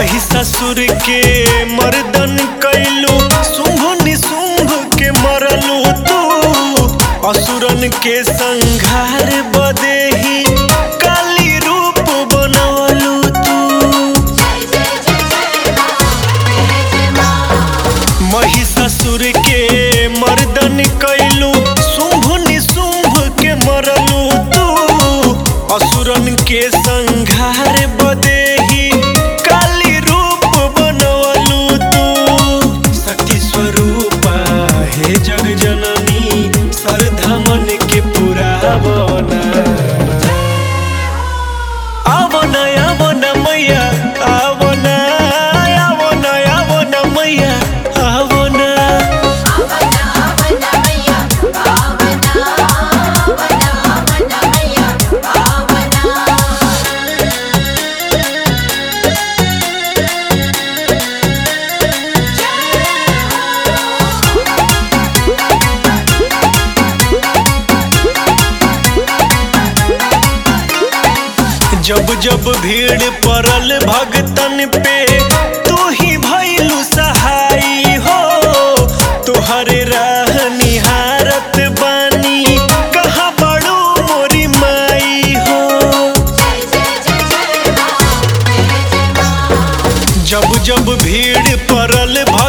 महिषासुर के मर्दन कैलू शुंभ निशुंभ के मरलू तू असुरन के संघार बदेही काली रूप बनवलू तू महिषासुर के मर्दन कैलू शुंभ निशुंभ के मरलू तू असुरन के संघार बदेही काली रूप बनवलू तू शक्ति स्वरूपा हे जग जननी सरधमन के पुरावना आवना आवना मैया आवना आवना आवना मैया आवना आवना आवना मैया आवना आवना आवना मैया आवना जब जब भीड़ पड़ल भगतन पे तू ही भैलू सहाई हो तुहरे राह निहारत बानी कहाँ बड़ू मोरी माई हो जय जय जय जय मां जय जय मां जब जब भीड़ पड़ल